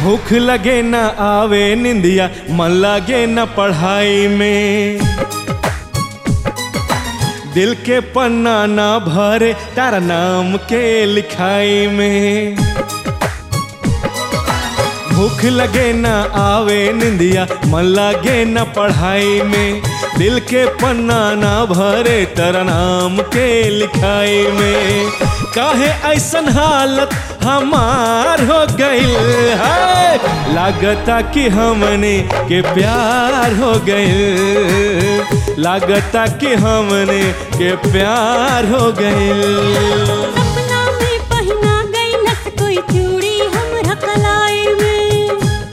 भूख लगे न आवे निंदिया मन लगे न पढ़ाई में दिल के पन्ना ना भरे तारा नाम के लिखाई में भूख लगे न आवे निंदिया मन लगे न पढ़ाई में दिल के पन्ना ना भरे तारा नाम के लिखाई में काहे ऐसन हालत हमार हो गइल है लागता कि हमने के प्यार हो गइल लागता कि हमने के प्यार हो गइल सपना में पहिना गइलस कोई चूड़ी हमरा कलाई में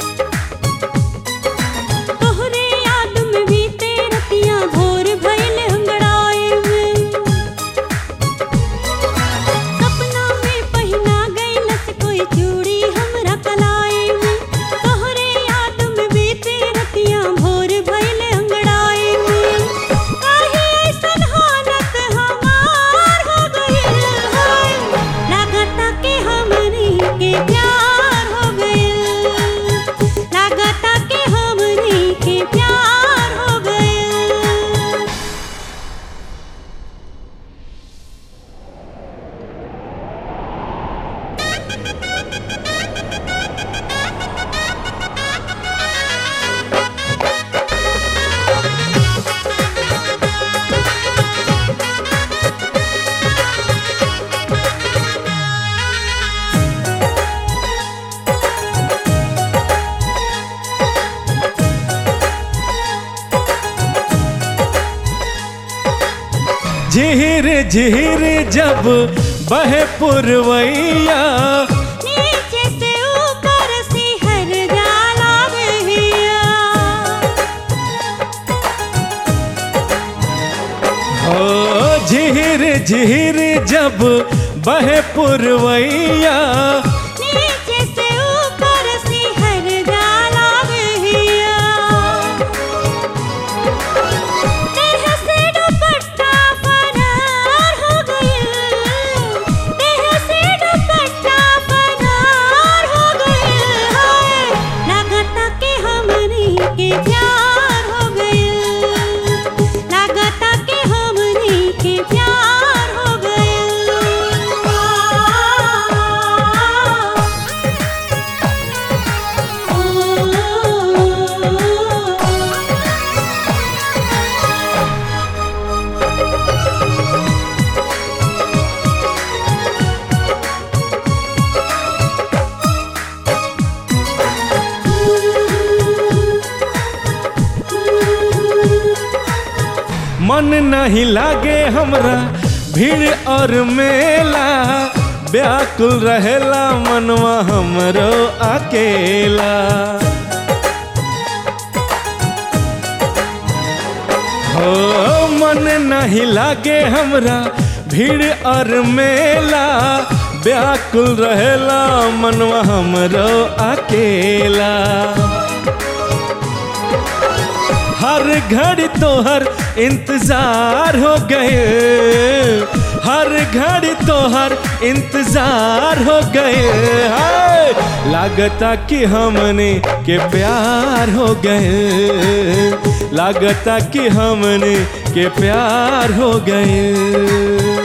तोहरे याद में बीते रतियां भोर भइल अंगड़ाई में सपना में पहिना गइलस कोई चूड़ी हमरा कलाई में तोहरे याद में बीते रतियां भोर भइल अंगड़ाई में काहे ऐसन हालत हमार हो गइल है लागता के हमनी के प्यार हो गइल लागता के हमनी के प्यार हो गइल झिहिर झिहिर जब बहे पुरवैया नीचे से ऊपर सिहर जाला रहिया हो झिहिर झिहिर जब बहे पुरवैया नीचे से ऊपर सिहर जाला रहिया देह से दुपट्टा फरार हो गइल देह से दुपट्टा फरार हो गइल है लागता के हमनी के प्यार हो गइल लागता के हमनी के प्यार हो गइल मन नहीं लागे हमरा भीड़ और मेला व्याकुल रहेला मनवा हमरो अकेला हो मन नहीं लागे हमरा भीड़ और मेला व्याकुल रहेला मनवा हमरो अकेला हर घड़ी तोहर इंतजार हो गए हर घड़ी तोहर इंतजार हो गए हाय लागता कि हमने के प्यार हो गए लागता कि हमने के प्यार हो गए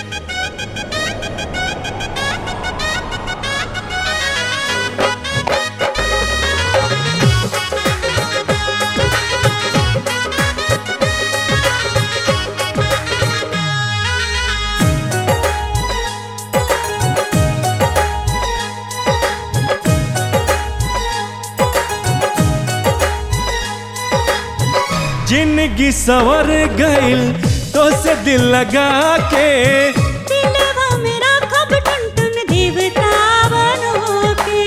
जिंदगी सवर गइल तो से दिल लगा के दिलवा मेरा कब टुन टुन देवता बनो के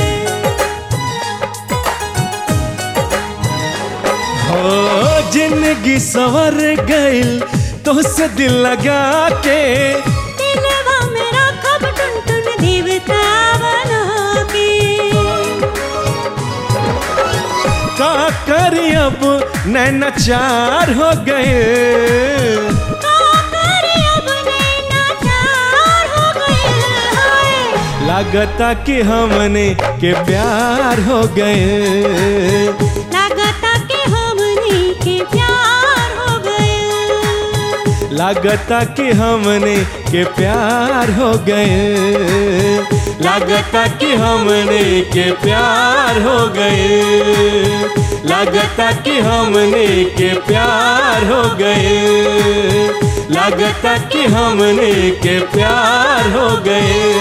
हो जिंदगी सवर गइल तो से दिल लगा के दिलवा मेरा कब टुन टुन देवता बनो के का करी अब नैना चार हो गए का करे अब नैना चार हो गइल है लागता कि हमने के प्यार हो गए लागता कि हमने के प्यार हो गए लागता कि हमने के प्यार हो गए लागता कि हमने के प्यार हो गए लागता कि हमने के प्यार हो गए लागता कि हमने के प्यार हो गए